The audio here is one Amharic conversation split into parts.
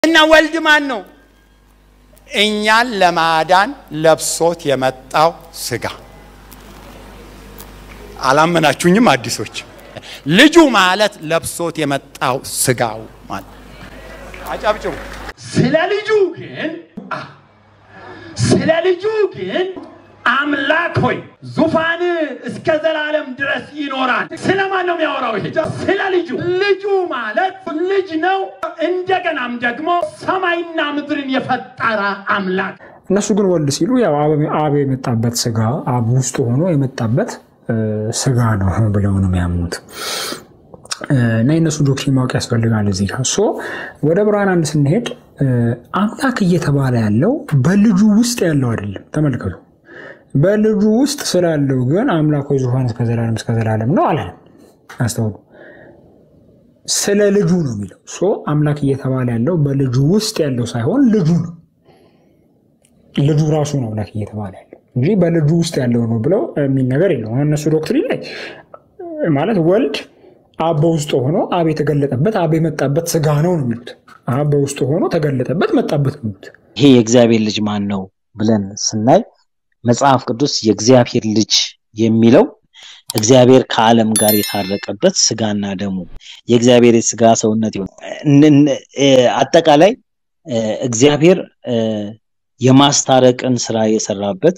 እና ወልድ ማን ነው? እኛን ለማዳን ለብሶት የመጣው ስጋ። አላመናችሁኝም? አዲሶች ልጁ ማለት ለብሶት የመጣው ስጋው ማለት አጨብጭቡ። ስለ ልጁ ግን ስለ ልጁ ግን አምላክ ሆይ ዙፋን እስከ ዘላለም ድረስ ይኖራል። ስለማን ነው የሚያወራው? ይሄ ስለ ልጁ። ልጁ ማለት ልጅ ነው። እንደገናም ደግሞ ሰማይና ምድርን የፈጠረ አምላክ። እነሱ ግን ወልድ ሲሉ ያው አብ የመጣበት ስጋ አብ ውስጥ ሆኖ የመጣበት ስጋ ነው ብለው ነው የሚያምኑት። እና የእነሱ ዶክትሪን ማወቅ ያስፈልጋል። እዚህ ጋር ሶ ወደ ብርሃን አንድ ስንሄድ አምላክ እየተባለ ያለው በልጁ ውስጥ ያለው አይደለም። ተመልከቱ። በልጁ ውስጥ ስላለው ግን አምላክ ሆይ ዙፋን እስከ ዘላለም እስከ ዘላለም ነው አላለም። አስተውሉ። ስለ ልጁ ነው የሚለው። ሶ አምላክ እየተባለ ያለው በልጁ ውስጥ ያለው ሳይሆን ልጁ ነው። ልጁ ራሱ ነው አምላክ እየተባለ ያለው እንጂ በልጁ ውስጥ ያለው ነው ብለው የሚል ነገር የለውም። እነሱ ዶክትሪን ላይ ማለት ወልድ አብ በውስጡ ሆኖ አብ የተገለጠበት አብ የመጣበት ስጋ ነው ነው የሚሉት። አብ በውስጡ ሆኖ ተገለጠበት መጣበት ነው የሚሉት። ይሄ የእግዚአብሔር ልጅ ማን ነው ብለን ስናይ መጽሐፍ ቅዱስ የእግዚአብሔር ልጅ የሚለው እግዚአብሔር ከዓለም ጋር የታረቀበት ስጋና ደሙ የእግዚአብሔር የስጋ ሰውነት ይሆን አጠቃላይ እግዚአብሔር የማስታረቅን ስራ የሰራበት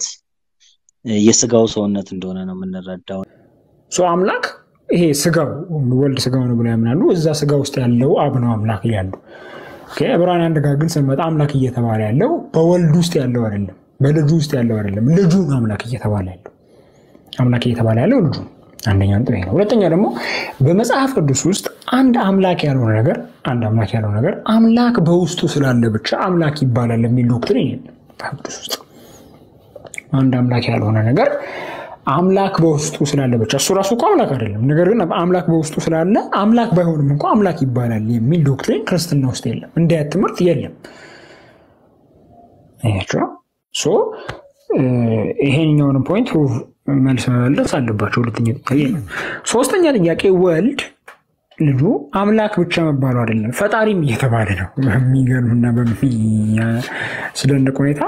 የስጋው ሰውነት እንደሆነ ነው የምንረዳው። አምላክ ይሄ ስጋው ወልድ ስጋው ነው ብለው ያምናሉ። እዛ ስጋ ውስጥ ያለው አብ ነው አምላክ እያሉ ዕብራውያን አንድ ጋር ግን ስንመጣ አምላክ እየተባለ ያለው በወልድ ውስጥ ያለው አይደለም፣ በልጁ ውስጥ ያለው አይደለም። ልጁ ነው አምላክ እየተባለ ያለው አምላክ እየተባለ ያለው ልጁ ነው። አንደኛ ነጥብ ነው። ሁለተኛ ደግሞ በመጽሐፍ ቅዱስ ውስጥ አንድ አምላክ ያልሆነ ነገር አንድ አምላክ ያልሆነ ነገር አምላክ በውስጡ ስላለ ብቻ አምላክ ይባላል የሚል ዶክትሪን የለም መጽሐፍ ቅዱስ ውስጥ። አንድ አምላክ ያልሆነ ነገር አምላክ በውስጡ ስላለ ብቻ እሱ ራሱ እኮ አምላክ አይደለም፣ ነገር ግን አምላክ በውስጡ ስላለ አምላክ ባይሆንም እንኳ አምላክ ይባላል የሚል ዶክትሪን ክርስትና ውስጥ የለም። እንዲህ አይነት ትምህርት የለም። ሶ ይሄኛውንም ፖይንት ፕሩቭ መልስ መመለስ አለባቸው። ሁለተኛ ጥያቄ ነው። ሶስተኛ ጥያቄ ወልድ ልጁ አምላክ ብቻ መባሉ አይደለም ፈጣሪም እየተባለ ነው። በሚገርምና በሚያስደንቅ ሁኔታ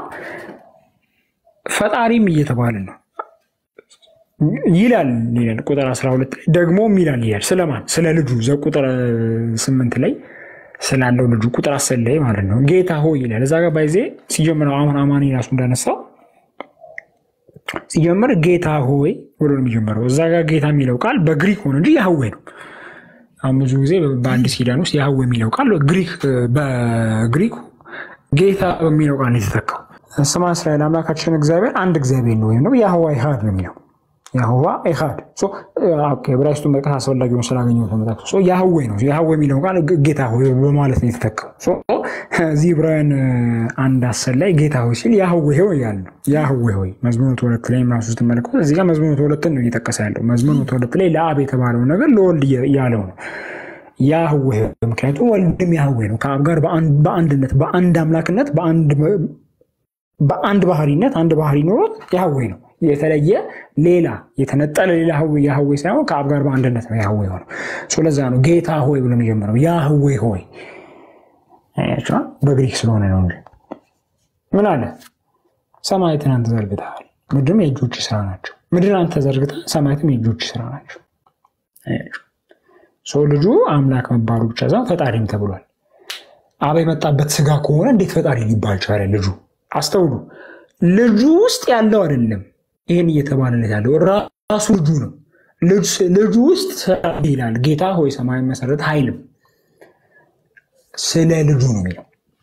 ፈጣሪም እየተባለ ነው ይላል ይላል ቁጥር 12 ላይ ደግሞም ይላል ይላል ስለማን ስለ ልጁ ዘቁጥር ስምንት ላይ ስላለው ልጁ ቁጥር አስር ላይ ማለት ነው ጌታ ሆይ ይላል እዛ ጋር ባይዜ ሲጀምረው አሁን አማኒ ራሱ እንዳነሳው ሲጀምር ጌታ ሆይ ብሎ ነው የሚጀምረው እዛ ጋር ጌታ የሚለው ቃል በግሪክ ሆነ እንጂ ያህዌ ነው አሁን ብዙ ጊዜ በአዲስ ኪዳን ውስጥ ያህዌ የሚለው ቃል በግሪኩ ጌታ በሚለው ቃል የተተካው ስማ እስራኤል አምላካችን እግዚአብሔር አንድ እግዚአብሔር ነው ወይም ደግሞ ያህዋ ኢሃድ ነው የሚለው ያህዋ ኢሃድ ዕብራይስጡን መጥቀስ አስፈላጊ ሆኖ ስላገኘሁት ተመጣቅሶ ያህዌ ነው። ያህዌ የሚለው ቃል ጌታ ሆይ በማለት ነው የተተካው። እዚህ ዕብራውያን አንድ አስር ላይ ጌታ ሆይ ሲል ያህዌ ሆይ ያለ ነው። ያህዌ ሆይ መዝሙር መቶ ሁለት ላይ ራሱ ስትመለከቱ እዚህ ጋር መዝሙር መቶ ሁለትን ነው እየጠቀሰ ያለው። መዝሙር መቶ ሁለት ላይ ለአብ የተባለው ነገር ለወልድ ያለው ነው ያህዌ። ምክንያቱም ወልድም ያህዌ ነው ከአብ ጋር በአንድነት በአንድ አምላክነት በአንድ ባህሪነት አንድ ባህሪ ኖሮት ያህዌ ነው የተለየ ሌላ የተነጠለ ሌላ ያህዌ ሳይሆን ከአብ ጋር በአንድነት ነው ያህዌ ሆነው። ለዛ ነው ጌታ ሆይ ብሎ የሚጀምረው ያህዌ ሆይ በግሪክ ስለሆነ ነው እንጂ ምን አለ? ሰማያትን አንተ ዘርግተሃል፣ ምድርም የእጆች ስራ ናቸው። ምድር አንተ ዘርግተሃል፣ ሰማያትም የእጆች ስራ ናቸው። ሰው ልጁ አምላክ መባሉ ብቻ ሳይሆን ፈጣሪም ተብሏል። አብ የመጣበት ስጋ ከሆነ እንዴት ፈጣሪ ሊባል ቻለ? ልጁ አስተውሉ። ልጁ ውስጥ ያለው አይደለም ይህን እየተባለለት ያለው ራሱ ልጁ ነው። ልጁ ውስጥ ይላል ጌታ ሆይ ሰማይ መሰረት አይልም። ስለ ልጁ ነው የሚለው።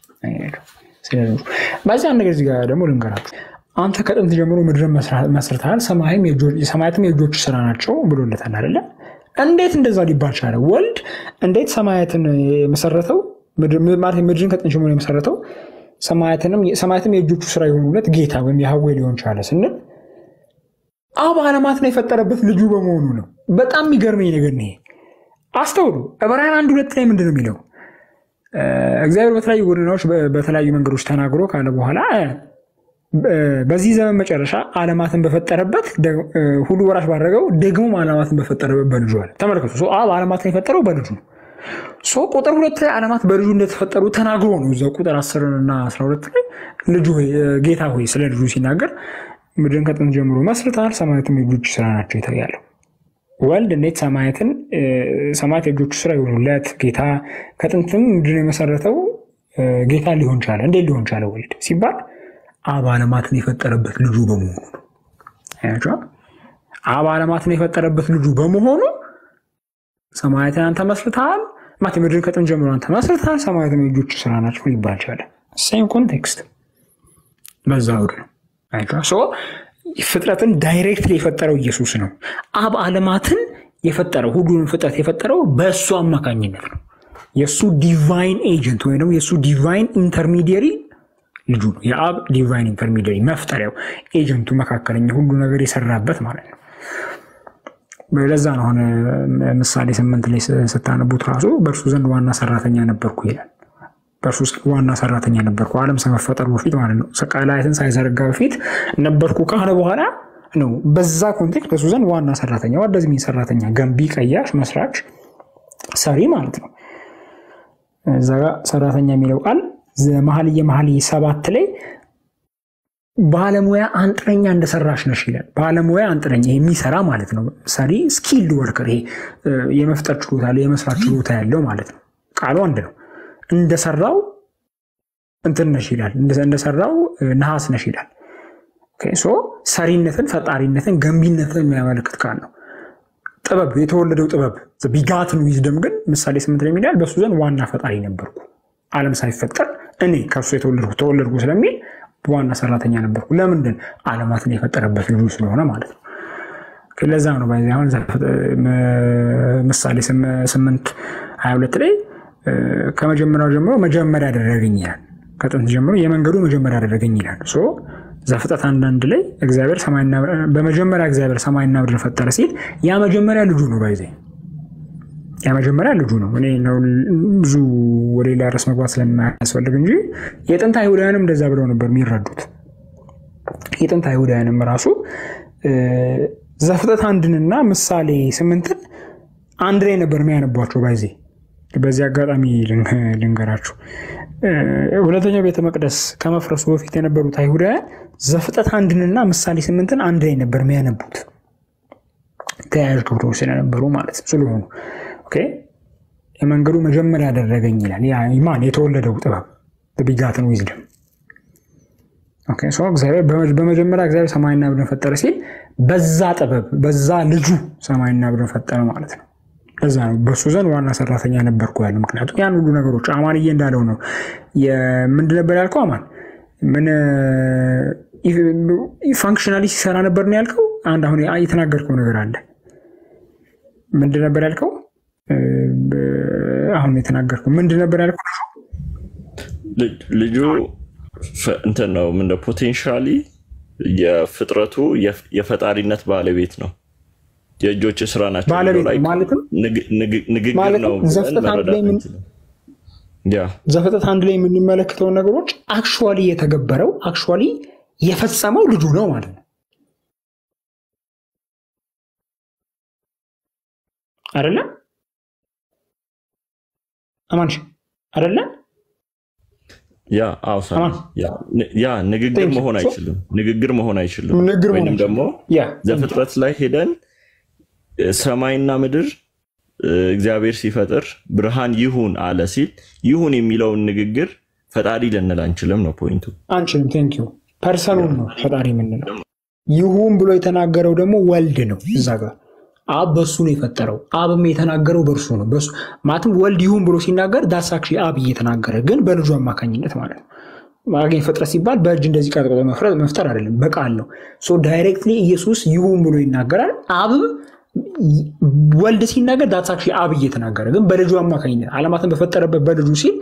በዚህ አንድ ነገር እዚህ ጋር ደግሞ ልንገራችሁ። አንተ ከጥንት ጀምሮ ምድርን መስርተሃል፣ ሰማያትም የእጆች ስራ ናቸው ብሎለታል አይደለ? እንዴት እንደዛ ሊባል ቻለ? ወልድ እንዴት ሰማያትን የመሰረተው ምድርን ከጥንት ጀምሮ የመሰረተው ሰማያትም የእጆቹ ስራ የሆኑለት ጌታ ወይም ያህዌ ሊሆን ቻለ ስንል አብ ዓለማትን የፈጠረበት ልጁ በመሆኑ ነው። በጣም የሚገርመኝ ነገር ነው። አስተውሉ። ዕብራውያን አንድ ሁለት ላይ ምንድን ነው የሚለው? እግዚአብሔር በተለያዩ ጎዳናዎች በተለያዩ መንገዶች ተናግሮ ካለ በኋላ በዚህ ዘመን መጨረሻ ዓለማትን በፈጠረበት ሁሉ ወራሽ ባደረገው ደግሞም ዓለማትን በፈጠረበት በልጁ አለ። ተመልከቱ። አብ ዓለማትን የፈጠረው በልጁ ነው። ሶ ቁጥር ሁለት ላይ ዓለማት በልጁ እንደተፈጠሩ ተናግሮ ነው እዛው ቁጥር አስር እና አስራ ሁለት ላይ ልጁ ሆይ ጌታ ሆይ ስለ ልጁ ሲናገር ምድርን ከጥንት ጀምሮ መስርተሃል፣ ሰማያትም የእጆች ስራ ናቸው ይታያሉ። ወልድ እንዴት ሰማያትን ሰማያት የእጆቹ ስራ ይሆኑለት ጌታ ከጥንትም ምድርን የመሰረተው ጌታ ሊሆን ቻለ። እንዴት ሊሆን ቻለ ወልድ ሲባል አብ ዓለማትን የፈጠረበት ልጁ በመሆኑ ነው። አያችኋል? አብ ዓለማትን የፈጠረበት ልጁ በመሆኑ ሰማያትን አንተ መስርተሃል፣ ማት ምድርን ከጥንት ጀምሮ አንተ መስርተሃል፣ ሰማያትም የእጆቹ ስራ ናቸው ሊባል ቻለ። ሴም ኮንቴክስት በዛ አውድ ነው። ፍጥረትን ዳይሬክትሊ የፈጠረው ኢየሱስ ነው። አብ ዓለማትን የፈጠረው ሁሉንም ፍጥረት የፈጠረው በእሱ አማካኝነት ነው። የእሱ ዲቫይን ኤጀንት ወይም ደግሞ የእሱ ዲቫይን ኢንተርሚዲየሪ ልጁ ነው። የአብ ዲቫይን ኢንተርሚዲየሪ መፍጠሪያው ኤጀንቱ፣ መካከለኛ ሁሉ ነገር የሰራበት ማለት ነው። ለዛ ነው አሁን ምሳሌ ስምንት ላይ ስታነቡት ራሱ በእርሱ ዘንድ ዋና ሰራተኛ ነበርኩ ይላል። በእርሱ ዋና ሰራተኛ ነበርኩ ዓለም ከመፈጠሩ በፊት ማለት ነው። ሰቃላይትን ሳይዘረጋ በፊት ነበርኩ ካለ በኋላ ነው። በዛ ኮንቴክስት በእሱ ዘንድ ዋና ሰራተኛ ወደዚህ ሚን ሰራተኛ፣ ገንቢ፣ ቀያሽ፣ መስራች፣ ሰሪ ማለት ነው። እዛ ጋ ሰራተኛ የሚለው ቃል መኃልየ መኃልይ ሰባት ላይ ባለሙያ አንጥረኛ እንደሰራሽ ነሽ ይላል። ባለሙያ አንጥረኛ የሚሰራ ማለት ነው። ሰሪ ስኪልድ ወርከር፣ ይሄ የመፍጠር ችሎታ ያለው የመስራት ችሎታ ያለው ማለት ነው። ቃሉ አንድ ነው። እንደሰራው እንትን ነሽ ይላል። እንደሰራው ነሐስ ነሽ ይላል። ሶ ሰሪነትን፣ ፈጣሪነትን፣ ገንቢነትን የሚያመለክት ቃል ነው። ጥበብ የተወለደው ጥበብ ቢጋትን ዊዝደም ግን ምሳሌ ስምንት ላይ የሚላል በእሱ ዘንድ ዋና ፈጣሪ ነበርኩ ዓለም ሳይፈጠር እኔ ከእርሱ የተወለድኩ ተወለድኩ ስለሚል ዋና ሰራተኛ ነበርኩ። ለምንድን ዓለማትን የፈጠረበት ልጁ ስለሆነ ማለት ነው። ለዛ ነው ባይ አሁን ምሳሌ ስምንት ሀያ ሁለት ላይ ከመጀመሪያው ጀምሮ መጀመሪያ ያደረገኝ ይላል። ከጥንት ጀምሮ የመንገዱ መጀመሪያ ያደረገኝ ይላል። ዘፍጥረት አንዳንድ ላይ እግዚአብሔር በመጀመሪያ እግዚአብሔር ሰማይና ምድርን ፈጠረ ሲል ያ መጀመሪያ ልጁ ነው። ባይዜ ያ መጀመሪያ ልጁ ነው። እኔ ብዙ ወደ ሌላ ርዕስ መግባት ስለማያስፈልግ እንጂ የጥንት አይሁዳውያንም እንደዛ ብለው ነበር የሚረዱት። የጥንት አይሁዳውያንም ራሱ ዘፍጥረት አንድንና ምሳሌ ስምንትን አንድ ላይ ነበር የሚያነቧቸው ባይዜ በዚህ አጋጣሚ ልንገራችሁ። ሁለተኛው ቤተ መቅደስ ከመፍረሱ በፊት የነበሩት አይሁዳውያን ዘፍጥረት አንድንና ምሳሌ ስምንትን አንድ ላይ ነበር የሚያነቡት ተያያዥ ክፍሎች ስለነበሩ ማለት ስለሆኑ የመንገዱ መጀመሪያ ያደረገኝ ይላል። ማን የተወለደው ጥበብ ቢጋትን ዊዝደም እግዚአብሔር በመጀመሪያ እግዚአብሔር ሰማይና ምድርን ፈጠረ ሲል በዛ ጥበብ በዛ ልጁ ሰማይና ምድርን ፈጠረ ማለት ነው። ለዛ ነው በእሱ ዘንድ ዋና ሰራተኛ ነበርኩ ያለው። ምክንያቱም ያን ሁሉ ነገሮች አማንዬ እንዳለው ነው። ምንድን ነበር ያልከው? አማን ምን ፋንክሽናሊ ሲሰራ ነበር ነው ያልከው? አንድ አሁን የተናገርከው ነገር አለ። ምንድን ነበር ያልከው? አሁን የተናገርከው ምንድን ነበር ያልከው? ልጁ እንትን ነው ምንድን ፖቴንሻሊ የፍጥረቱ የፈጣሪነት ባለቤት ነው። የእጆች ስራ ናቸው። ባለቤት ማለትም ንግግር ነው። ዘፍጥረት አንድ ላይ የምንመለከተውን ነገሮች አክቹዋሊ የተገበረው አክቹዋሊ የፈጸመው ልጁ ነው ማለት ነው። አይደለም አማንሽ አይደለም ያ ያ ንግግር መሆን አይችልም። ንግግር መሆን አይችልም። ወይም ደግሞ ዘፍጥረት ላይ ሄደን ሰማይና ምድር እግዚአብሔር ሲፈጥር ብርሃን ይሁን አለ ሲል ይሁን የሚለውን ንግግር ፈጣሪ ልንል አንችልም ነው ፖይንቱ። አንችልም። ቴንክ ዩ ፐርሰኑን ነው ፈጣሪ የምንለው። ይሁን ብሎ የተናገረው ደግሞ ወልድ ነው። እዛ ጋር አብ በሱ ነው የፈጠረው። አብም የተናገረው በእርሱ ነው። ማለትም ወልድ ይሁን ብሎ ሲናገር ዳሳክሺ አብ እየተናገረ ግን በልጁ አማካኝነት ማለት ነው። ማገኝ ፍጥረት ሲባል በእጅ እንደዚህ ቀጥቅጦ መፍጠር አይደለም፣ በቃል ነው። ዳይሬክትሊ ኢየሱስ ይሁን ብሎ ይናገራል። አብም ወልድ ሲናገር ዳትሳክሺ አብ እየተናገረ ግን በልጁ አማካኝነት ዓለማትን በፈጠረበት በልጁ ሲል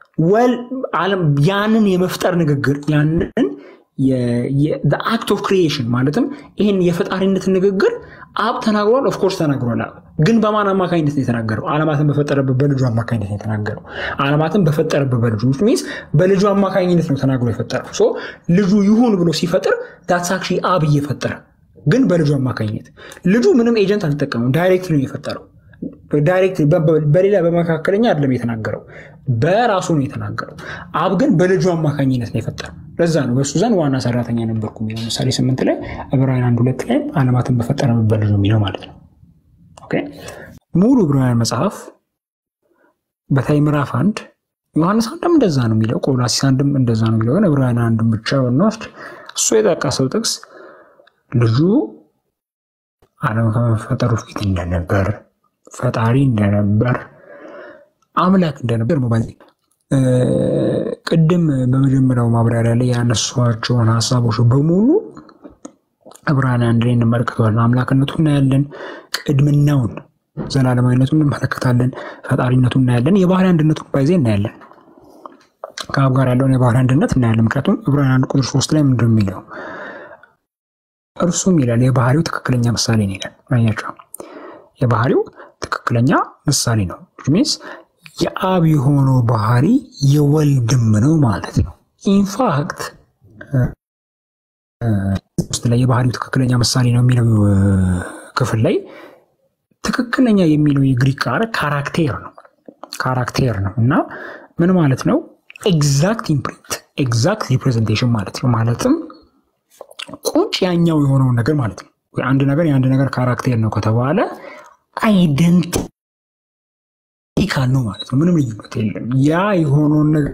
ያንን የመፍጠር ንግግር ያንን አክት ኦፍ ክሪኤሽን ማለትም ይህን የፈጣሪነት ንግግር አብ ተናግሯል። ኦፍኮርስ ተናግሯል። አብ ግን በማን አማካኝነት ነው የተናገረው? ዓለማትን በፈጠረበት በልጁ አማካኝነት ነው የተናገረው። ዓለማትን በፈጠረበት በልጁ ሚንስ በልጁ አማካኝነት ነው ተናግሮ የፈጠረው። ልጁ ይሁን ብሎ ሲፈጥር ዳትሳክሺ አብ እየፈጠረ ግን በልጁ አማካኝነት ልጁ ምንም ኤጀንት አልተጠቀመም። ዳይሬክት ነው የፈጠረው። ዳይሬክት በሌላ በመካከለኛ አይደለም የተናገረው፣ በራሱ ነው የተናገረው። አብ ግን በልጁ አማካኝነት ነው የፈጠረው። ለዛ ነው በእሱ ዘንድ ዋና ሰራተኛ ነበርኩ የሚለው ምሳሌ ስምንት ላይ ዕብራውያን አንድ ሁለት ላይም ዓለማትን በፈጠረ በልጁ የሚለው ማለት ነው። ሙሉ ዕብራውያን መጽሐፍ በተለይ ምዕራፍ አንድ ዮሐንስ አንድም እንደዛ ነው የሚለው፣ ቆላሲስ አንድም እንደዛ ነው የሚለው። ግን ዕብራውያን አንድም ብቻ ብንወስድ እሱ የጠቀሰው ጥቅስ ልጁ ዓለም ከመፈጠሩ ፊት እንደነበር ፈጣሪ እንደነበር አምላክ እንደነበር ሞባይል ቅድም በመጀመሪያው ማብራሪያ ላይ ያነሷቸውን ሀሳቦች በሙሉ ዕብራውያን አንድ ላይ እንመለከተዋለን። አምላክነቱ እናያለን፣ ቅድምናውን ዘላለማዊነቱን እንመለከታለን፣ ፈጣሪነቱን እናያለን፣ የባህሪ አንድነቱን ባይዜ እናያለን። ከአብ ጋር ያለውን የባህሪ አንድነት እናያለን። ምክንያቱም ዕብራውያን አንድ ቁጥር ሶስት ላይ ምንድን የሚለው እርሱም ይላል የባህሪው ትክክለኛ ምሳሌ ነው ይላል። አያቸው የባህሪው ትክክለኛ ምሳሌ ነው ሚንስ የአብ የሆነው ባህሪ የወልድም ነው ማለት ነው። ኢንፋክት ውስጥ ላይ የባህሪው ትክክለኛ ምሳሌ ነው የሚለው ክፍል ላይ ትክክለኛ የሚለው የግሪክ ቃል ካራክቴር ነው ካራክቴር ነው እና ምን ማለት ነው? ኤግዛክት ኢምፕሪንት ኤግዛክት ሪፕሬዘንቴሽን ማለት ነው። ማለትም ቁጭ ያኛው የሆነውን ነገር ማለት ነው። አንድ ነገር የአንድ ነገር ካራክቴር ነው ከተባለ አይደንቲካል ነው ማለት ነው። ምንም ልዩነት የለም። ያ የሆነውን ነገር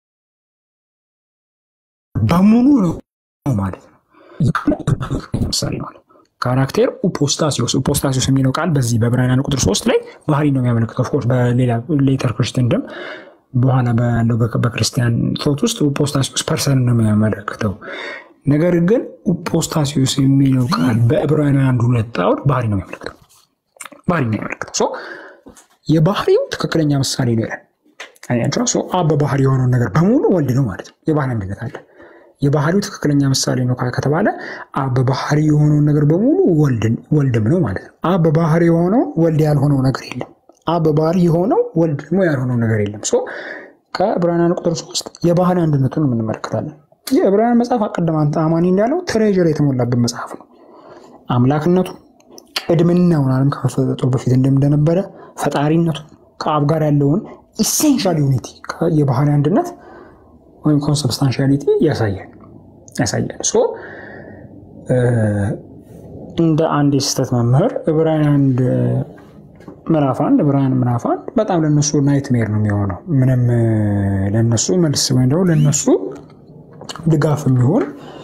በሙሉ ነው ማለት ነው። ምሳሌ ማለት ካራክቴር ኡፖስታሲዮስ ኡፖስታሲዮስ የሚለው ቃል በዚህ በዕብራውያን ቁጥር ሶስት ላይ ባህሪ ነው የሚያመለክተው። ኦፍኮርስ በሌላ ሌተር ክርስቲያን ደም በኋላ ባለው በክርስቲያን ቶት ውስጥ ኡፖስታሲዮስ ፐርሰን ነው የሚያመለክተው። ነገር ግን ኡፖስታሲዮስ የሚለው ቃል በዕብራውያን አንድ ሁለት አውድ ባህሪ ነው የሚያመለክተው ባህሪ ነው የሚያመለክተው። የባህሪው ትክክለኛ ምሳሌ ነው ይላል። አያቸው አብ በባህሪ የሆነውን ነገር በሙሉ ወልድ ነው ማለት ነው። የባህሪ አንድነት አለ። የባህሪው ትክክለኛ ምሳሌ ነው ከተባለ አብ በባህሪ የሆነውን ነገር በሙሉ ወልድም ነው ማለት ነው። አብ በባህሪ የሆነው ወልድ ያልሆነው ነገር የለም። አብ በባህሪ የሆነው ወልድ ደግሞ ያልሆነው ነገር የለም። ከዕብራውያን ቁጥር ሶስት የባህሪ አንድነቱን እንመለከታለን። የዕብራውያን መጽሐፍ አቀደም አማኒ እንዳለው ትሬዥር የተሞላበት መጽሐፍ ነው። አምላክነቱ ቅድምናውን ዓለም ከመፈጠሩ በፊት እንደነበረ ፈጣሪነቱ ከአብ ጋር ያለውን ኢሴንሻል ዩኒቲ የባህሪ አንድነት ወይም ኮንሰብስታንሻሊቲ ያሳያል ያሳያል። እንደ አንድ የስህተት መምህር ዕብራውያን አንድ ምዕራፍ አንድ ዕብራውያን ምዕራፍ አንድ በጣም ለነሱ ናይትሜር ነው የሚሆነው። ምንም ለነሱ መልስ ወይም ደግሞ ለነሱ ድጋፍ የሚሆን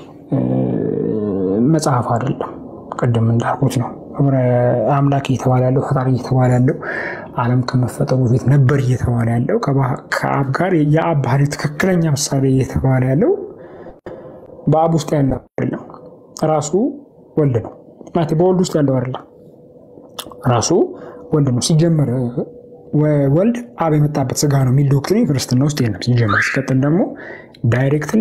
መጽሐፍ አይደለም። ቅድም እንዳልኩት ነው አምላክ እየተባለ ያለው ፈጣሪ እየተባለ ያለው ዓለም ከመፈጠሩ በፊት ነበር እየተባለ ያለው ከአብ ጋር የአብ ባህሪ ትክክለኛ ምሳሌ እየተባለ ያለው በአብ ውስጥ ያለው አይደለም፣ ራሱ ወልድ ነው ማለት በወልድ ውስጥ ያለው አይደለም፣ ራሱ ወልድ ነው። ሲጀመር ወልድ አብ የመጣበት ስጋ ነው የሚል ዶክትሪን ክርስትና ውስጥ የለም ሲጀመር። ሲቀጥል ደግሞ ዳይሬክትሊ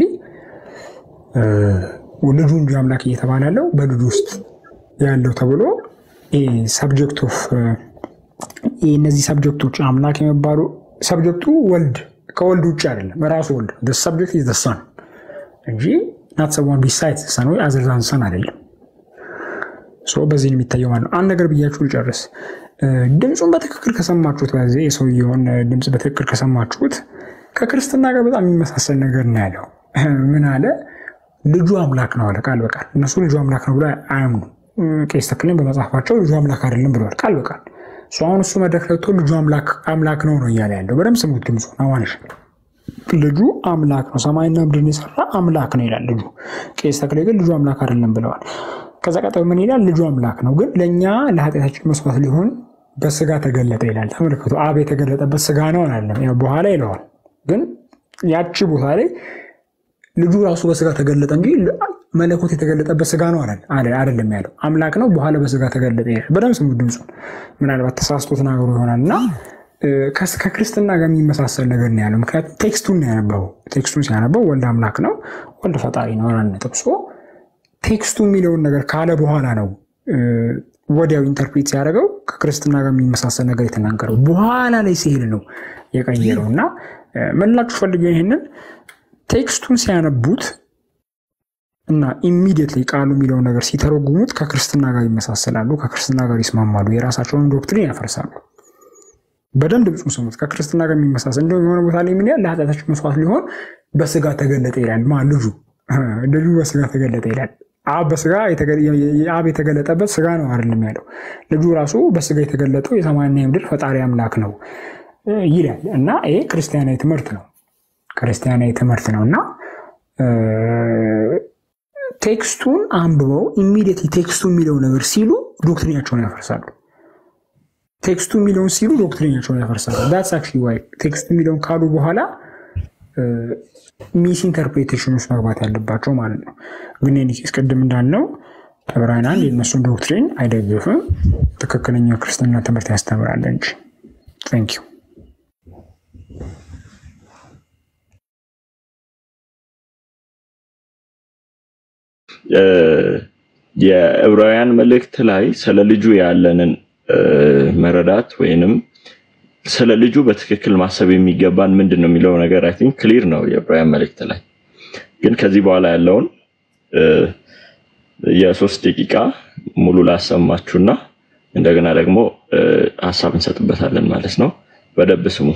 ልጁ እንጂ አምላክ እየተባለ ያለው በልጁ ውስጥ ያለው ተብሎ ሰብጀክት ኦፍ እነዚህ ሰብጀክቶች አምላክ የሚባሉ ሰብጀክቱ ወልድ ከወልድ ውጭ አይደለም፣ ራሱ ወልድ ሰብጀክት ዘሰን እንጂ ናት ሰዋን ቢሳይት ሰን ወይ አዘርዛን ሰን አይደለም። በዚህ ነው የሚታየው ማለት ነው። አንድ ነገር ብያችሁ ልጨርስ። ድምፁን በትክክል ከሰማችሁት በዚህ የሰውየውን ድምፅ በትክክል ከሰማችሁት ከክርስትና ጋር በጣም የሚመሳሰል ነገር ነው ያለው። ምን አለ? ልጁ አምላክ ነው አለ ቃል በቃል። እነሱ ልጁ አምላክ ነው ብሎ አያምኑ። ቄስ ተክልን በመጽሐፋቸው ልጁ አምላክ አይደለም ብለዋል ቃል በቃል። እሱ አሁን እሱ መድረክ ላይ ወጥቶ ልጁ አምላክ ነው ነው እያለ ያለው። በደምብ ስሙት ድምፁ አዋንሽ ልጁ አምላክ ነው፣ ሰማይና ምድርን የሰራ አምላክ ነው ይላል ልጁ። ቄስ ተክሌ ግን ልጁ አምላክ አይደለም ብለዋል። ከዛ ቀጠሎ ምን ይላል? ልጁ አምላክ ነው ግን ለእኛ ለኃጢአታችን መስዋዕት ሊሆን በስጋ ተገለጠ ይላል። ተመልከቱ፣ አብ የተገለጠበት ስጋ ነው አላለም። በኋላ ይለዋል። ግን ያቺ ቦታ ላይ ልጁ ራሱ በስጋ ተገለጠ እንጂ መለኮት የተገለጠበት ስጋ ነው አይደለም ያለው። አምላክ ነው በኋላ በስጋ ተገለጠ ይላል። በደምብ ስሙ ድምፁን። ምናልባት ተሳስቶ ተናግሮ ይሆናል እና ከክርስትና ጋር የሚመሳሰል ነገር ነው ያለው። ምክንያቱም ቴክስቱን ነው ያነበበው። ቴክስቱን ሲያነበው ወልድ አምላክ ነው፣ ወልድ ፈጣሪ ነው ጠቅሶ ቴክስቱ የሚለውን ነገር ካለ በኋላ ነው ወዲያው ኢንተርፕሬት ሲያደርገው ከክርስትና ጋር የሚመሳሰል ነገር የተናገረው በኋላ ላይ ሲሄድ ነው የቀየረው። እና መላችሁ ፈልገው ይህንን ቴክስቱን ሲያነቡት እና ኢሚዲየትሊ ቃሉ የሚለውን ነገር ሲተረጉሙት ከክርስትና ጋር ይመሳሰላሉ፣ ከክርስትና ጋር ይስማማሉ፣ የራሳቸውን ዶክትሪን ያፈርሳሉ። በደንብ ድምፁን ስሙት። ከክርስትና ጋር የሚመሳሰል እንደውም የሆነ ቦታ ላይ ምን ያህል ለኃጢአታችሁ መስዋዕት ሊሆን በስጋ ተገለጠ ይላል። ማ ልጁ ልጁ በስጋ ተገለጠ ይላል። አብ በስጋ አብ የተገለጠበት ስጋ ነው አይደለም ያለው። ልጁ ራሱ በስጋ የተገለጠው የሰማይና የምድር ፈጣሪ አምላክ ነው ይላል እና ይሄ ክርስቲያናዊ ትምህርት ነው። ክርስቲያናዊ ትምህርት ነው እና ቴክስቱን አንብበው ኢሚዲየትሊ ቴክስቱ የሚለው ነገር ሲሉ ዶክትሪናቸውን ያፈርሳሉ። ቴክስቱ የሚለውን ሲሉ ዶክትሪናቸውን ያፈርሳሉ። ዳትስ አክቹዋሊ ዋይ ቴክስቱ የሚለውን ካሉ በኋላ ሚስ ኢንተርፕሬቴሽን ውስጥ መግባት ያለባቸው ማለት ነው። ግን ኒኪስ ቅድም እንዳልነው ዕብራውያን አንድ የእነሱን ዶክትሪን አይደግፍም። ትክክለኛ ክርስትና ትምህርት ያስተምራል እንጂ። ታንክ ዩ የዕብራውያን መልእክት ላይ ስለ ልጁ ያለንን መረዳት ወይንም ስለ ልጁ በትክክል ማሰብ የሚገባን ምንድን ነው የሚለው ነገር አይ ቲንክ ክሊር ነው የዕብራውያን መልእክት ላይ። ግን ከዚህ በኋላ ያለውን የሶስት ደቂቃ ሙሉ ላሰማችሁና እንደገና ደግሞ ሀሳብ እንሰጥበታለን ማለት ነው። በደብ ስሙ።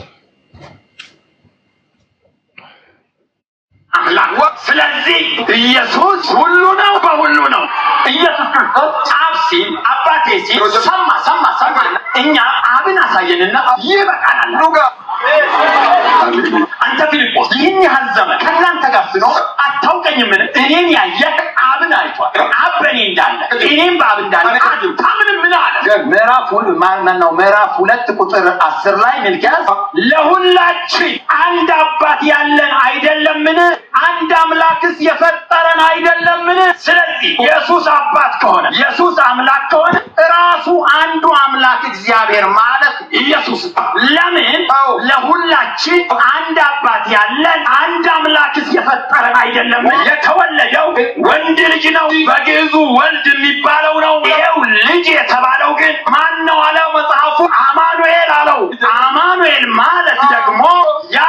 ስለዚህ ኢየሱስ ሁሉ ነው፣ በሁሉ ነው። ኢየሱስ ክርስቶስ አብ ሲል አባቴ ሲል ሰማ ሰማ ሰማ። እኛ አብን አሳየንና ይበቃናል። አንተ ፊልጶስ ይህን ያህል ዘመን ከእናንተ ጋር ስኖር አታውቀኝምን? እኔን ያየ አብን አይቷል። አብ በእኔ እንዳለ እኔም በአብ እንዳለ ታምን ምን አለ? ምዕራፍ ማነው? ምዕራፍ ሁለት ቁጥር አስር ላይ ሚልኪያስ ለሁላችን አንድ አባት ያለን አይደለምን? አንድ አምላክስ የፈጠረን አይደለምን? ስለዚህ ኢየሱስ አባት ከሆነ ኢየሱስ አምላክ ከሆነ ራሱ አንዱ አምላክ እግዚአብሔር ማለት ኢየሱስ ለምን ለሁላችን አንድ አባት ያለን አንድ አምላክስ የፈጠረን አይደለም? የተወለደው ወንድ ልጅ ነው። በግዕዙ ወልድ የሚባለው ነው። ይሄው ልጅ የተባለው ግን ማን ነው አለው መጽሐፉ? አማኑኤል አለው። አማኑኤል ማለት ደግሞ ያ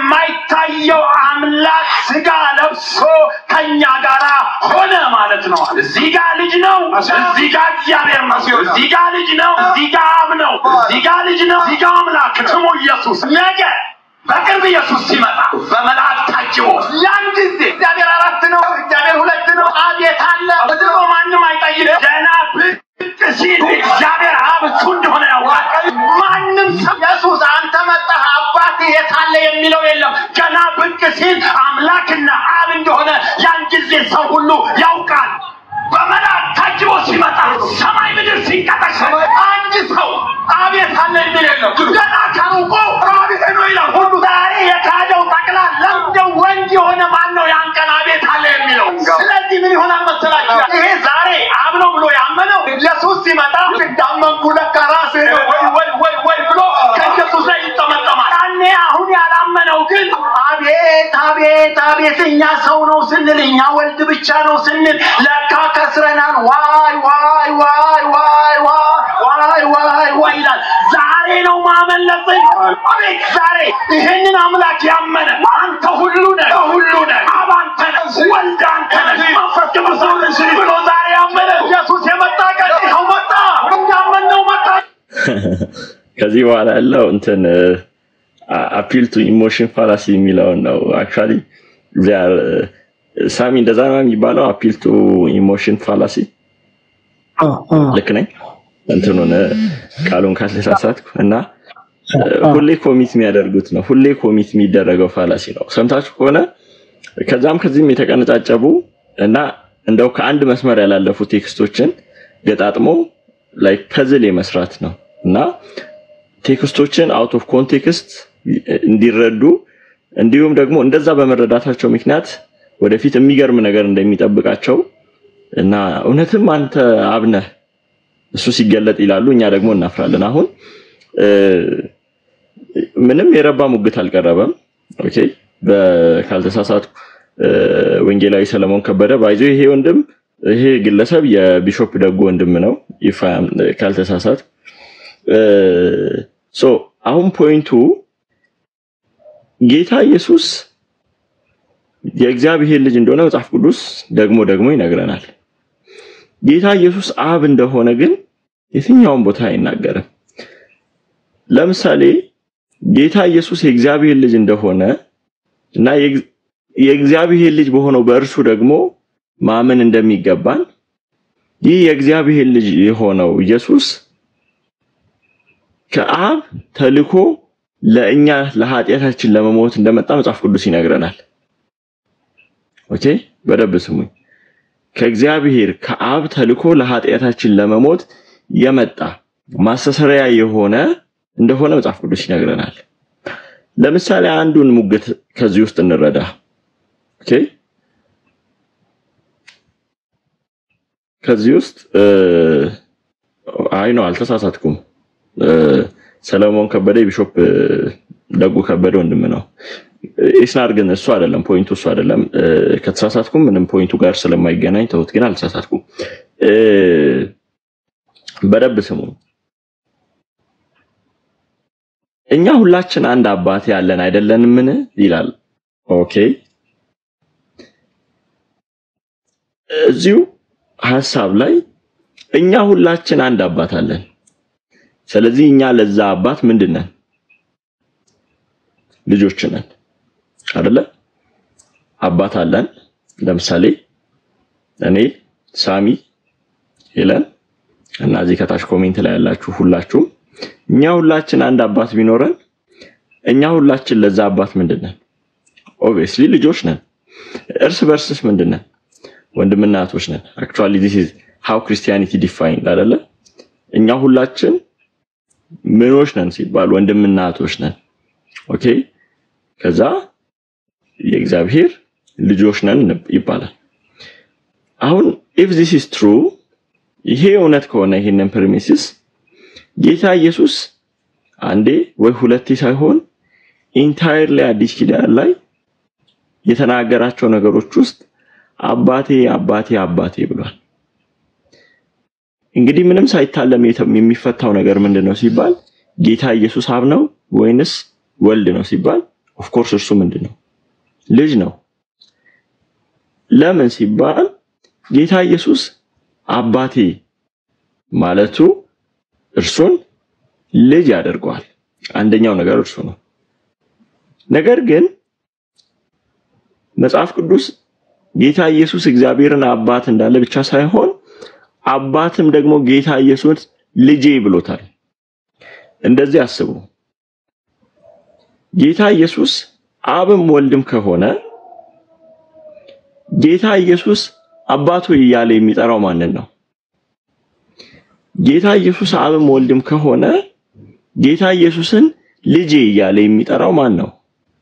የማይታየው አምላክ ስጋ ለብሶ ከኛ ጋር ሆነ ማለት ነው። እዚህ ጋር ልጅ ነው፣ እዚህ ጋር እግዚአብሔር ነው። እዚህ ጋር ልጅ ነው፣ እዚህ ጋር አብ ነው፣ እዚህ ጋር ልጅ ነው፣ እዚህ ጋር አምላክ ስሙ ኢየሱስ ነገ በቅርብ ኢየሱስ ሲመጣ በመላእክት ታጅቦ ያን ጊዜ እግዚአብሔር አራት ነው፣ እግዚአብሔር ሁለት ነው፣ አብ የት አለ ብሎ ማንም አይጠይቅም። ገና ብቅ ሲል እግዚአብሔር አብ እሱ እንደሆነ ያውቃል። ማንም ሰው ኢየሱስ አንተ መጣህ አባት የት አለ የሚለው የለም። ገና ብቅ ሲል አምላክና አብ እንደሆነ ያን ጊዜ ሰው ሁሉ ያውቃል። በመላእክት ታጅቦ ሲመጣ ሰማይ ምድር ሲንቀጠቀጥ አንድ ሰው አቤት አለ የሚል የለም። ገና ከሩቁ አቤት ነው ይላል ሁሉ። ዛሬ የካደው ጠቅላላ እንደ ወንድ የሆነ ማን ነው ያን ቀን አቤት አለ የሚለው? ስለዚህ ምን ይሆናል መሰላችሁ? ይሄ ዛሬ አብ ነው ብሎ ያመነው ኢየሱስ ሲመጣ እንዳመንኩ ለካ ራስህ ነው ወይ ወይ ወይ ወይ ብሎ ከኢየሱስ ላይ ይጠመጠማል። ያኔ አሁን ያላመነው ግን አቤት አቤት አቤት እኛ ሰው ነው ስንል እኛ ወልድ ብቻ ነው ስንል ለካ ከስረናል። ዋይ ዋይ ዋይ ዋይ ዋይ ዋይ ዋይ ዋይ ይላል። ዛሬ ነው ማመለጥን። አቤት ዛሬ ይህንን አምላክ ያመነ አንተ ሁሉ ነህ፣ ሁሉ ነህ፣ አብ አንተ ነህ፣ ወልድ አንተ ነህ፣ መንፈስ ቅዱስ አንተ ነህ ብሎ ዛሬ ያመነ ኢየሱስ የመጣ ቀን ይኸው መጣ፣ እንዳመነው መጣ። ከዚህ በኋላ ያለው እንትን አፒል ቱ ኢሞሽን ፋላሲ የሚለውን ነው። አክቹዋሊ ሳሚ እንደዛ ነው የሚባለው። አፒል ቱ ኢሞሽን ፋላሲ ልክ ነኝ? እንትኑን ቃሉን ካልተሳሳትኩ እና ሁሌ ኮሚት የሚያደርጉት ነው። ሁሌ ኮሚት የሚደረገው ፋላሲ ነው። ሰምታችሁ ከሆነ ከዛም ከዚህም የተቀነጫጨቡ እና እንደው ከአንድ መስመር ያላለፉ ቴክስቶችን ገጣጥሞ ላይ ፐዝል የመስራት ነው እና ቴክስቶችን አውት ኦፍ ኮንቴክስት እንዲረዱ እንዲሁም ደግሞ እንደዛ በመረዳታቸው ምክንያት ወደፊት የሚገርም ነገር እንደሚጠብቃቸው እና እውነትም አንተ አብነህ እሱ ሲገለጥ ይላሉ፣ እኛ ደግሞ እናፍራለን። አሁን ምንም የረባ ሙግት አልቀረበም። ኦኬ ካልተሳሳት ወንጌላዊ ሰለሞን ከበደ ባይዞ ይሄ ወንድም ይሄ ግለሰብ የቢሾፕ ደጎ ወንድም ነው ይፋ ካልተሳሳት ሶ አሁን ፖይንቱ ጌታ ኢየሱስ የእግዚአብሔር ልጅ እንደሆነ መጽሐፍ ቅዱስ ደግሞ ደግሞ ይነግረናል። ጌታ ኢየሱስ አብ እንደሆነ ግን የትኛውን ቦታ አይናገርም። ለምሳሌ ጌታ ኢየሱስ የእግዚአብሔር ልጅ እንደሆነ እና የእግዚአብሔር ልጅ በሆነው በእርሱ ደግሞ ማመን እንደሚገባን ይህ የእግዚአብሔር ልጅ የሆነው ኢየሱስ ከአብ ተልኮ ለእኛ ለኃጢአታችን ለመሞት እንደመጣ መጽሐፍ ቅዱስ ይነግረናል። ኦኬ፣ በደንብ ስሙኝ። ከእግዚአብሔር ከአብ ተልኮ ለኃጢአታችን ለመሞት የመጣ ማስተሰሪያ የሆነ እንደሆነ መጽሐፍ ቅዱስ ይነግረናል። ለምሳሌ አንዱን ሙግት ከዚህ ውስጥ እንረዳ። ኦኬ ከዚህ ውስጥ አይ ነው አልተሳሳትኩም። ሰለሞን ከበደ ቢሾፕ ደጉ ከበደ ወንድም ነው። ኢስናር ግን እሱ አይደለም ፖይንቱ፣ እሱ አይደለም። ከተሳሳትኩም ምንም ፖይንቱ ጋር ስለማይገናኝ ተውት። ግን አልተሳሳትኩም። በደብ ስሙ። እኛ ሁላችን አንድ አባት ያለን አይደለንምን? ይላል። ኦኬ እዚሁ ሀሳብ ላይ እኛ ሁላችን አንድ አባት አለን። ስለዚህ እኛ ለዛ አባት ምንድን ነን? ልጆች ነን አይደለ? አባት አለን። ለምሳሌ እኔ፣ ሳሚ፣ ሄለን እና እዚህ ከታች ኮሜንት ላይ ያላችሁ ሁላችሁም እኛ ሁላችን አንድ አባት ቢኖረን እኛ ሁላችን ለዛ አባት ምንድን ነን? ኦብቪየስሊ ልጆች ነን። እርስ በርስስ ምንድን ነን? ወንድምና እህቶች ነን። አክቹአሊ ዲስ ኢዝ ሃው ክርስቲያኒቲ ዲፋይንድ አይደለ? እኛ ሁላችን ምኖች ነን ሲባል ወንድምና እህቶች ነን። ኦኬ ከዛ የእግዚአብሔር ልጆች ነን ይባላል። አሁን ኢፍ ዚስ ኢዝ ትሩ ይሄ እውነት ከሆነ ይሄንን ፕሪሚሲስ ጌታ ኢየሱስ አንዴ ወይ ሁለቴ ሳይሆን ኢንታየርሊ አዲስ ኪዳን ላይ የተናገራቸው ነገሮች ውስጥ አባቴ አባቴ አባቴ ብሏል። እንግዲህ ምንም ሳይታለም የሚፈታው ነገር ምንድን ነው ሲባል ጌታ ኢየሱስ አብ ነው ወይንስ ወልድ ነው ሲባል ኦፍኮርስ እርሱ ምንድን ነው ልጅ ነው። ለምን ሲባል ጌታ ኢየሱስ አባቴ ማለቱ እርሱን ልጅ ያደርገዋል። አንደኛው ነገር እርሱ ነው። ነገር ግን መጽሐፍ ቅዱስ ጌታ ኢየሱስ እግዚአብሔርን አባት እንዳለ ብቻ ሳይሆን አባትም ደግሞ ጌታ ኢየሱስ ልጄ ብሎታል። እንደዚህ አስቡ። ጌታ ኢየሱስ አብም ወልድም ከሆነ ጌታ ኢየሱስ አባቱ እያለ የሚጠራው ማንን ነው? ጌታ ኢየሱስ አብም ወልድም ከሆነ ጌታ ኢየሱስን ልጄ እያለ የሚጠራው ማን ነው?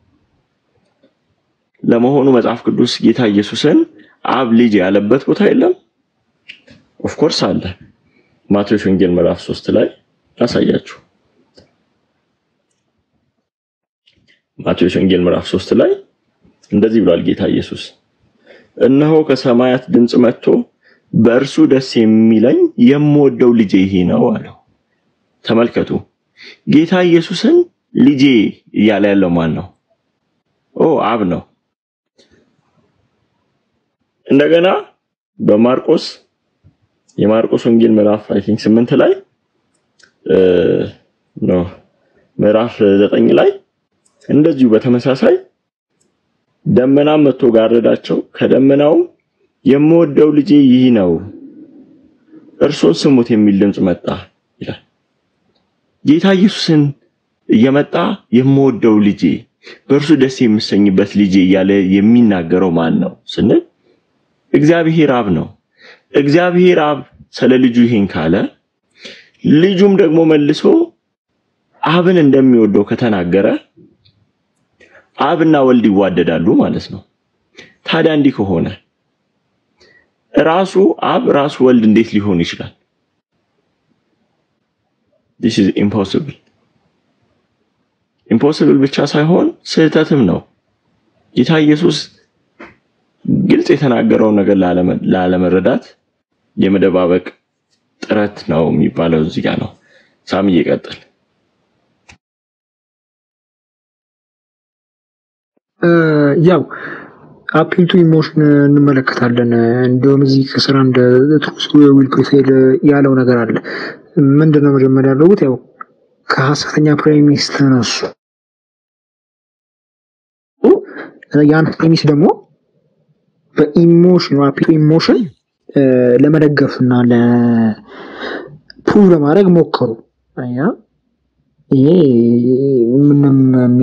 ለመሆኑ መጽሐፍ ቅዱስ ጌታ ኢየሱስን አብ ልጅ ያለበት ቦታ የለም? ኦፍኮርስ አለ። ማቴዎስ ወንጌል ምዕራፍ 3 ላይ ላሳያችሁ። ማቴዎስ ወንጌል ምዕራፍ 3 ላይ እንደዚህ ብሏል ጌታ ኢየሱስ፣ እነሆ ከሰማያት ድምፅ መጥቶ በእርሱ ደስ የሚለኝ የምወደው ልጄ ይሄ ነው አለው። ተመልከቱ፣ ጌታ ኢየሱስን ልጄ እያለ ያለው ማን ነው? ኦ አብ ነው። እንደገና በማርቆስ የማርቆስ ወንጌል ምዕራፍ አይ ቲንክ 8 ላይ ኖ ምዕራፍ 9 ላይ እንደዚሁ በተመሳሳይ ደመናም መጥቶ ጋረዳቸው፣ ከደመናውም የምወደው ልጄ ይህ ነው እርሱን ስሙት የሚል ድምፅ መጣ ይላል። ጌታ ኢየሱስን እየመጣ የምወደው ልጄ በእርሱ ደስ የምሰኝበት ልጄ እያለ የሚናገረው ማን ነው ስንል እግዚአብሔር አብ ነው። እግዚአብሔር አብ ስለ ልጁ ይሄን ካለ ልጁም ደግሞ መልሶ አብን እንደሚወደው ከተናገረ አብና ወልድ ይዋደዳሉ ማለት ነው። ታዲያ እንዲህ ከሆነ ራሱ አብ ራሱ ወልድ እንዴት ሊሆን ይችላል? this is impossible ኢምፖሲብል ብቻ ሳይሆን ስህተትም ነው። ጌታ ኢየሱስ ግልጽ የተናገረውን ነገር ላለመረዳት የመደባበቅ ጥረት ነው የሚባለው እዚህ ጋር ነው። ሳም እየቀጥል ያው አፒል ቱ ኢሞሽን እንመለከታለን። እንዲሁም እዚህ ከስራ እንደ ትሩስ ዊል ፕሪፌል ያለው ነገር አለ። ምንድን ነው መጀመሪያ ያደረጉት? ያው ከሀሰተኛ ፕሬሚስ ተነሱ። ያን ፕሬሚስ ደግሞ በኢሞሽን ኢሞሽን ለመደገፍ እና ለፕሩቭ ለማድረግ ሞከሩ። አያ ይሄ ምንም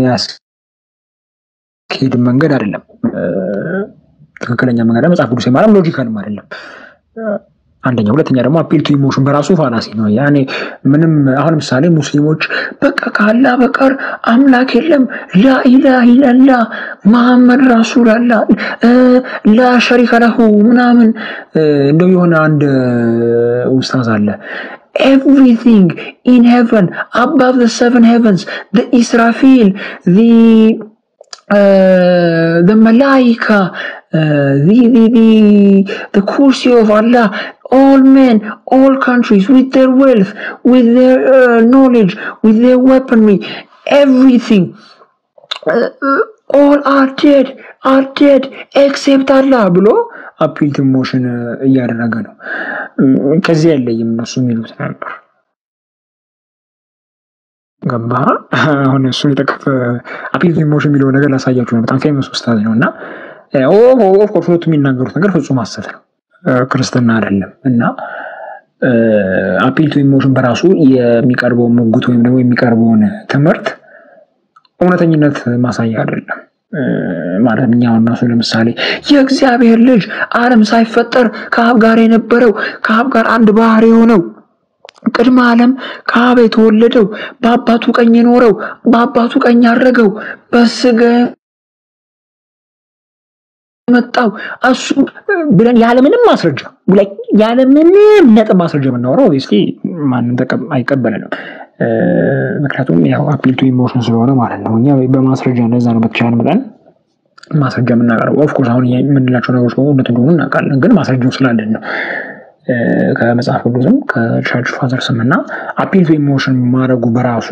የሚያስኬድ መንገድ አይደለም። ትክክለኛ መንገድ መጽሐፍ ቅዱስ ማለት ሎጂካልም አይደለም። አንደኛ፣ ሁለተኛ ደግሞ አፒል ቱ ኢሞሽን በራሱ ፋላሲ ነው። ያኔ ምንም አሁን ምሳሌ ሙስሊሞች በቃ ካላ በቀር አምላክ የለም ላኢላህ ኢለላ መሐመድ ረሱል አላ ላ ሸሪከ ለሁ ምናምን እንደው የሆነ አንድ ኡስታዝ አለ everything in heaven above the seven heavens the Israfil the uh, the Malaika uh, the, the, the, the Kursi of Allah all men, all countries, with their wealth, with their uh, knowledge, with their weaponry, everything. Uh, all are dead, are dead, except Allah ብሎ አፒል ቱ ኢሞሽን እያደረገ ነው። ከዚህ አይለይም እነሱ የሚሉት ነበር። ገባ አሁን እሱን የጠቀፈ አፒል ቱ ኢሞሽን የሚለው ነገር ላሳያችሁ ነው። በጣም ፌመስ ኡስታዝ ነው እና ኦፍኮርስ ሁለቱ የሚናገሩት ነገር ፍጹም ሐሰት ነው። ክርስትና አይደለም እና አፒል ቱ ኢሞሽን በራሱ የሚቀርበውን ምጉት ወይም ደግሞ የሚቀርበውን ትምህርት እውነተኝነት ማሳያ አይደለም። ማለት እኛ እነሱ ለምሳሌ የእግዚአብሔር ልጅ ዓለም ሳይፈጠር ከአብ ጋር የነበረው ከአብ ጋር አንድ ባህር የሆነው ቅድመ ዓለም ከአብ የተወለደው በአባቱ ቀኝ የኖረው በአባቱ ቀኝ ያረገው በስጋ መጣው እሱ ብለን ያለምንም ማስረጃ ያለምንም ነጥብ ማስረጃ የምናወራው ስ ማንም አይቀበልንም። ምክንያቱም ያው አፒል ቱ ኢሞሽን ስለሆነ ማለት ነው። እኛ በማስረጃ እንደዛ ነው በተቻለ መጠን ማስረጃ የምናቀርበው። ኦፍኮርስ አሁን የምንላቸው ነገሮች በሙሉ እውነት እንደሆኑ እናውቃለን፣ ግን ማስረጃው ስላለን ነው። ከመጽሐፍ ቅዱስም ከቸርች ፋዘርስም እና አፒል ቱ ኢሞሽን ማድረጉ በራሱ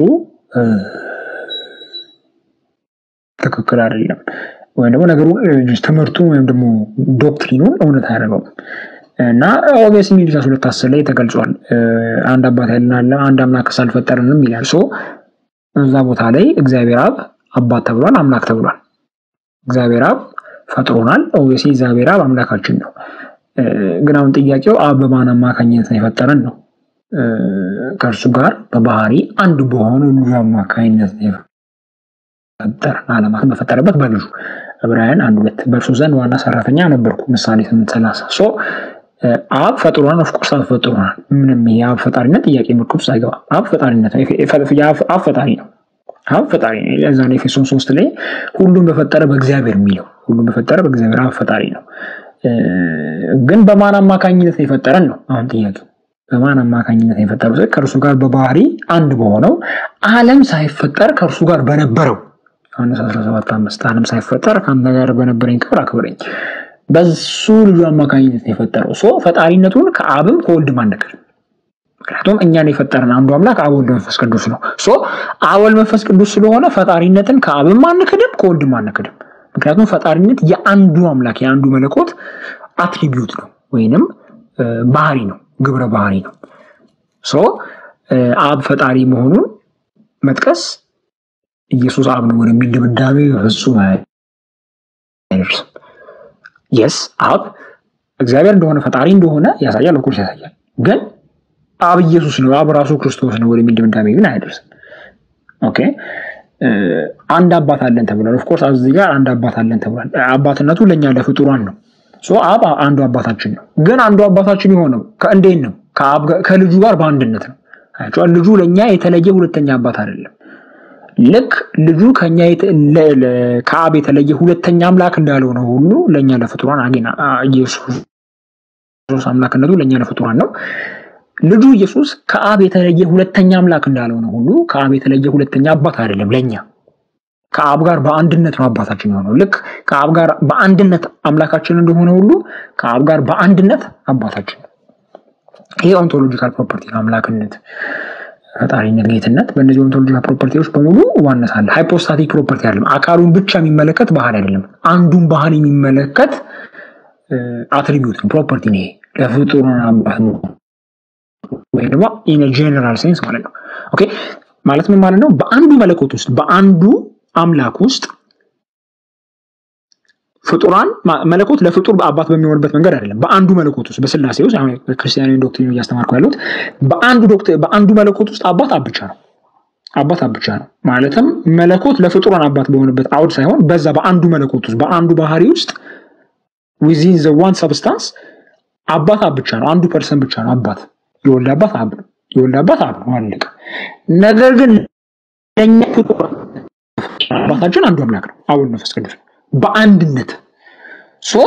ትክክል አይደለም። ወይም ደግሞ ነገሩ ትምህርቱን ወይም ደግሞ ዶክትሪኑን እውነት አያደርገውም እና ኦቤስ ሚሊሻስ ሁለት አስር ላይ ተገልጿል። አንድ አባት ያልናለ አንድ አምላክ ሳልፈጠርንም ይላል። ሶ እዛ ቦታ ላይ እግዚአብሔር አብ አባት ተብሏል፣ አምላክ ተብሏል። እግዚአብሔር አብ ፈጥሮናል። ኦቤስ እግዚአብሔር አብ አምላካችን ነው። ግን አሁን ጥያቄው አብ በማን አማካኝነት ነው የፈጠረን ነው። ከእርሱ ጋር በባህሪ አንድ በሆነ ልጁ አማካኝነት ነው የፈጠረን ዓለማትን በፈጠረበት በልጁ ዕብራውያን አንድ ሁለት በእርሱ ዘንድ ዋና ሰራተኛ ነበርኩ ምሳሌ ስምንት ሰላሳ ሶ አብ ፈጥሮናል። ኦፍኮርስ አብ ፈጥሮናል። ምንም የአብ ፈጣሪነት ጥያቄ ምልክት ውስጥ አይገባም። አብ ፈጣሪነት አብ ፈጣሪ ነው። አብ ፈጣሪ ነው። ለዛ ነው ኤፌሶን ሶስት ላይ ሁሉም በፈጠረ በእግዚአብሔር የሚለው ሁሉም በፈጠረ በእግዚአብሔር አብ ፈጣሪ ነው። ግን በማን አማካኝነት ነው የፈጠረን ነው አሁን ጥያቄው። በማን አማካኝነት ነው የፈጠረው? ከእርሱ ጋር በባህሪ አንድ በሆነው ዓለም ሳይፈጠር ከእርሱ ጋር በነበረው ዮሐንስ 17 አምስት ዓለም ሳይፈጠር ከአንተ ጋር በነበረኝ ክብር አክብረኝ በሱ ልጁ አማካኝነት ነው የፈጠረው። ሶ ፈጣሪነቱን ከአብም ከወልድም አንክድም። ምክንያቱም እኛን የፈጠረን አንዱ አምላክ አብ ወልድ መንፈስ ቅዱስ ነው። ሶ አብ ወልድ መንፈስ ቅዱስ ስለሆነ ፈጣሪነትን ከአብም አንክድም ከወልድም አንክድም። ምክንያቱም ፈጣሪነት የአንዱ አምላክ የአንዱ መለኮት አትሪቢዩት ነው ወይንም ባህሪ ነው፣ ግብረ ባህሪ ነው። ሶ አብ ፈጣሪ መሆኑን መጥቀስ ኢየሱስ አብ ነው ወደሚል ድምዳሜ በፍጹም አይደርስም። የስ አብ እግዚአብሔር እንደሆነ ፈጣሪ እንደሆነ ያሳያል፣ ኦፍኮርስ ያሳያል። ግን አብ ኢየሱስ ነው፣ አብ ራሱ ክርስቶስ ነው ወደሚል ድምዳሜ ግን አይደርስም። ኦኬ አንድ አባት አለን ተብሏል። ኦፍኮርስ እዚህ ጋር አንድ አባት አለን ተብሏል። አባትነቱ ለእኛ ለፍጡራን ነው። አብ አንዱ አባታችን ነው። ግን አንዱ አባታችን የሆነው ከእንዴት ነው? ከልጁ ጋር በአንድነት ነው። ልጁ ለእኛ የተለየ ሁለተኛ አባት አይደለም። ልክ ልጁ ከኛ ከአብ የተለየ ሁለተኛ አምላክ እንዳልሆነ ሁሉ ለእኛ ለፍጡራን አጌና ኢየሱስ አምላክነቱ ለእኛ ለፍጡራን ነው። ልጁ ኢየሱስ ከአብ የተለየ ሁለተኛ አምላክ እንዳልሆነ ሁሉ ከአብ የተለየ ሁለተኛ አባት አይደለም ለእኛ ከአብ ጋር በአንድነት ነው አባታችን የሆነው። ልክ ከአብ ጋር በአንድነት አምላካችን እንደሆነ ሁሉ ከአብ ጋር በአንድነት አባታችን ነው። ይሄ ኦንቶሎጂካል ፕሮፐርቲ ነው አምላክነት ፈጣሪነት፣ ጌትነት በእነዚህ ኦንቶሎጂካል ፕሮፐርቲዎች በሙሉ ዋነት አለ። ሃይፖስታቲክ ፕሮፐርቲ አይደለም። አካሉን ብቻ የሚመለከት ባህል አይደለም። አንዱን ባህል የሚመለከት አትሪቢዩት ነው፣ ፕሮፐርቲ ነው። ይሄ ለፍጡራን አባት ነው ወይም ደግሞ ኢን ጀነራል ሴንስ ማለት ነው። ኦኬ ማለት ምን ማለት ነው? በአንዱ መለኮት ውስጥ በአንዱ አምላክ ውስጥ ፍጡራን መለኮት ለፍጡር አባት በሚሆንበት መንገድ አይደለም። በአንዱ መለኮት ውስጥ በስላሴ ውስጥ አሁን ክርስቲያናዊ ዶክትሪን እያስተማርኩ ያሉት በአንዱ በአንዱ መለኮት ውስጥ አባት አብ ብቻ ነው። አባት አብ ብቻ ነው ማለትም መለኮት ለፍጡራን አባት በሆነበት አውድ ሳይሆን በዛ በአንዱ መለኮት ውስጥ በአንዱ ባህሪ ውስጥ ዊዚን ዘ ዋን ሰብስታንስ አባት አብ ብቻ ነው። አንዱ ፐርሰን ብቻ ነው አባት። የወልድ አባት አብ ነው። የወልድ አባት አብ ነው። አለቀ። ነገር ግን ለእኛ ፍጡራን አባታችን አንዱ አምላክ ነው፣ አብ ወልድ መንፈስ ቅዱስ በአንድነት ሶ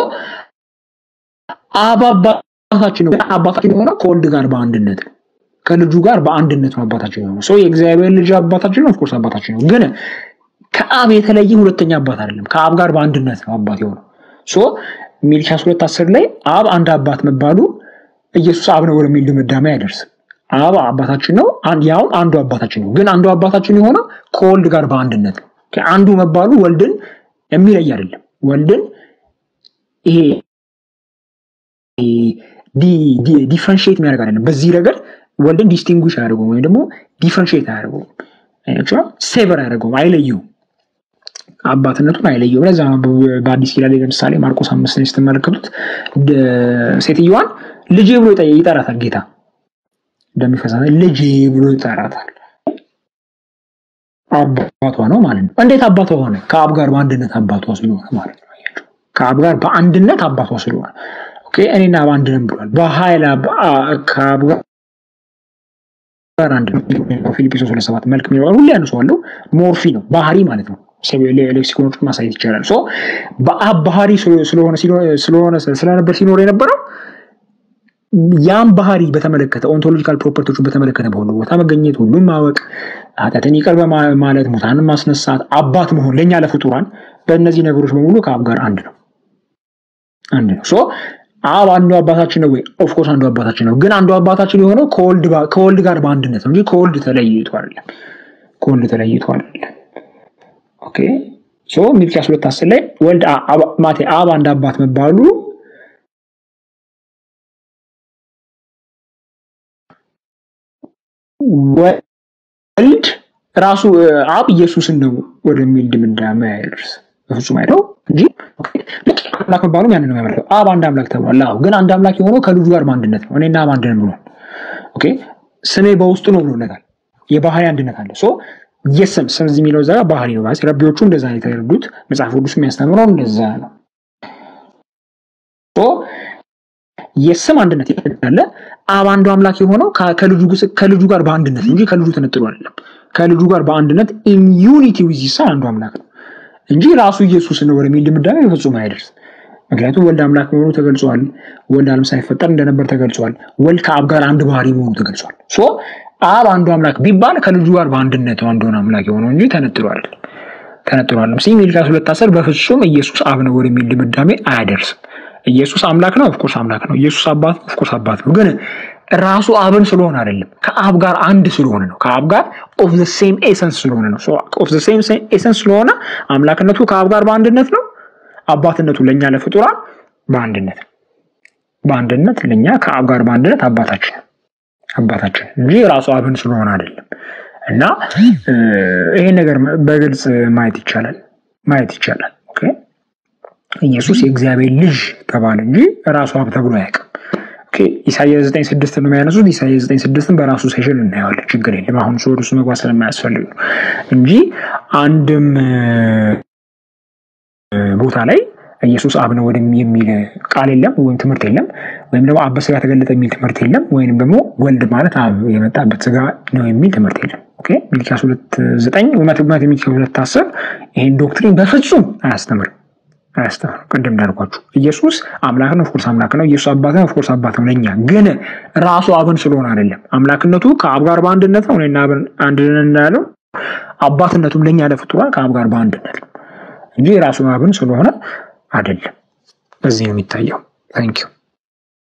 አብ አባታችን ነው። አባታችን የሆነው ከወልድ ጋር በአንድነት ነው። ከልጁ ጋር በአንድነት ነው አባታችን የሆነው። ሶ የእግዚአብሔር ልጅ አባታችን ነው፣ ኦፍኮርስ አባታችን ነው። ግን ከአብ የተለየ ሁለተኛ አባት አይደለም። ከአብ ጋር በአንድነት ነው አባት የሆነው። ሶ ሚልኪያስ ሁለት አስር ላይ አብ አንድ አባት መባሉ ኢየሱስ አብ ነው ወደሚል ድምዳሜ አይደርስም። አብ አባታችን ነው፣ ያውም አንዱ አባታችን ነው። ግን አንዱ አባታችን የሆነው ከወልድ ጋር በአንድነት ነው። አንዱ መባሉ ወልድን የሚለይ አይደለም። ወልድን ይሄ ዲፍረንሽት የሚያደርግ አይደለም። በዚህ ረገድ ወልድን ዲስቲንጉሽ አያደርገውም ወይም ደግሞ ዲፍረንሽት አያደርገውም፣ ሴቨር አያደርገውም፣ አይለየውም፣ አባትነቱን አይለየውም። ለዛ በአዲስ ኪዳን ላይ ለምሳሌ ማርቆስ አምስት ላይ ስትመለከቱት ሴትዮዋን ልጄ ብሎ ይጠራታል ጌታ እንደሚፈሳ ልጄ ብሎ ይጠራታል። አባቷ ነው ማለት ነው። እንዴት አባቷ ሆነ? ከአብ ጋር በአንድነት አባቷ ስለሆነ ማለት ነው። ከአብ ጋር በአንድነት አባቷ ስለሆነ ኦኬ፣ እኔና አብ አንድ ነን ብሏል። በኃይል ከአብ ጋር አንድ ነው። ፊልጵስዩስ ሁለት ሰባት መልክ የሚለው ሁሌ ያነሳዋለሁ። ሞርፊ ነው ባህሪ ማለት ነው። ሌክሲኮኖች ማሳየት ይቻላል። ሶ በአብ ባህሪ ስለሆነ ስለሆነ ስለነበር ሲኖር የነበረው ያም ባህሪ በተመለከተ ኦንቶሎጂካል ፕሮፐርቲዎችን በተመለከተ በሁሉ ቦታ መገኘት፣ ሁሉም ማወቅ፣ ኃጢአትን ይቅር ማለት፣ ሙታንን ማስነሳት፣ አባት መሆን ለእኛ ለፍጡራን በእነዚህ ነገሮች በሙሉ ከአብ ጋር አንድ ነው አንድ ነው። ሶ አብ አንዱ አባታችን ነው ወይ? ኦፍኮርስ አንዱ አባታችን ነው። ግን አንዱ አባታችን የሆነው ከወልድ ጋር በአንድነት ነው እንጂ ከወልድ ተለይቶ አይደለም። ከወልድ ተለይቶ አይደለም። ኦኬ ሶ ሚልኪያስ ሁለት አስር ላይ ወልድ ማቴ አብ አንድ አባት መባሉ ወልድ ራሱ አብ ኢየሱስን ነው ወደሚል ድምዳሜ አይደርስ በፍጹም አይደው እንጂ አምላክ መባሉም ያንን ነው የሚያመለክተው። አብ አንድ አምላክ ተብሏል። አዎ ግን አንድ አምላክ የሆነው ከልጁ ጋር በአንድነት ነው። እኔና አብ አንድ ነን ብሏል። ኦኬ ስሜ በውስጡ ነው ብሎለታል። የባህሪ አንድነት አለ። ሶ የስም ስም እዚህ የሚለው እዛ ባህሪ ነው። ረቢዎቹ እንደዛ ነው የተረዱት። መጽሐፍ ቅዱስ የሚያስተምረው እንደዛ ነው። የስም አንድነት ያለ አብ አንዱ አምላክ የሆነው ከልጁ ጋር በአንድነት እንጂ ከልጁ ተነጥሎ አይደለም። ከልጁ ጋር በአንድነት ኢን ዩኒቲ ዊዝ ይሳ አንዱ አምላክ ነው እንጂ ራሱ ኢየሱስ ነው ወደሚል ድምዳሜ በፍጹም አይደርስም። ምክንያቱም ወልድ አምላክ መሆኑ ተገልጿል። ወልድ ዓለም ሳይፈጠር እንደነበር ተገልጿል። ወልድ ከአብ ጋር አንድ ባህሪ መሆኑ ተገልጿል። ሶ አብ አንዱ አምላክ ቢባል ከልጁ ጋር በአንድነት ነው አንዱን አምላክ የሆነው እንጂ ተነጥሎ አይደለም። ተነጥሎ አይደለም። ሲ ሚልኪያስ ሁለት አስር በፍጹም ኢየሱስ አብ ነው ወደሚል ድምዳሜ አያደርስም። ኢየሱስ አምላክ ነው፣ ኦፍኮርስ አምላክ ነው። ኢየሱስ አባት ነው፣ ኦፍኮርስ አባት ነው። ግን ራሱ አብን ስለሆነ አይደለም፣ ከአብ ጋር አንድ ስለሆነ ነው። ከአብ ጋር ኦፍ ዘ ሴም ኤሰንስ ስለሆነ ነው። ኦፍ ዘ ሴም ኤሰንስ ስለሆነ አምላክነቱ ከአብ ጋር በአንድነት ነው። አባትነቱ ለእኛ ለፍጡራን በአንድነት ነው። በአንድነት ለእኛ ከአብ ጋር በአንድነት አባታችን አባታችን እንጂ ራሱ አብን ስለሆነ አይደለም። እና ይሄን ነገር በግልጽ ማየት ይቻላል ማየት ይቻላል። ኦኬ ኢየሱስ የእግዚአብሔር ልጅ ተባለ እንጂ ራሱ አብ ተብሎ አያውቅም። ኢሳያስ ዘጠኝ ስድስት ነው የሚያነሱት። ኢሳያስ ዘጠኝ ስድስትን በራሱ ሴሽን እናየዋለን። ችግር የለም። አሁን ሰው ወደ እሱ መግባት ስለማያስፈልግ ነው እንጂ አንድም ቦታ ላይ ኢየሱስ አብ ነው ወደ የሚል ቃል የለም ወይም ትምህርት የለም። ወይም ደግሞ አብ በስጋ ተገለጠ የሚል ትምህርት የለም። ወይም ደግሞ ወልድ ማለት አብ የመጣበት ስጋ ነው የሚል ትምህርት የለም። ሚልኪያስ ሁለት ዘጠኝ መትግመት ሚልኪያስ ሁለት አስር ይህን ዶክትሪን በፍጹም አያስተምርም አያስተምርም። ቅድም እንዳልኳችሁ ኢየሱስ አምላክ ነው፣ ኦፍኮርስ አምላክ ነው። ኢየሱስ አባት ነው፣ ኦፍኮርስ አባት ነው። ለእኛ ግን ራሱ አብን ስለሆነ አይደለም። አምላክነቱ ከአብ ጋር በአንድነት ነው። እኔና አብን አንድ ነን እንዳለው አባትነቱም ለእኛ ለፍጡራን ከአብ ጋር በአንድነት ነው እንጂ ራሱ አብን ስለሆነ አይደለም። በዚህ ነው የሚታየው። ታንኪዩ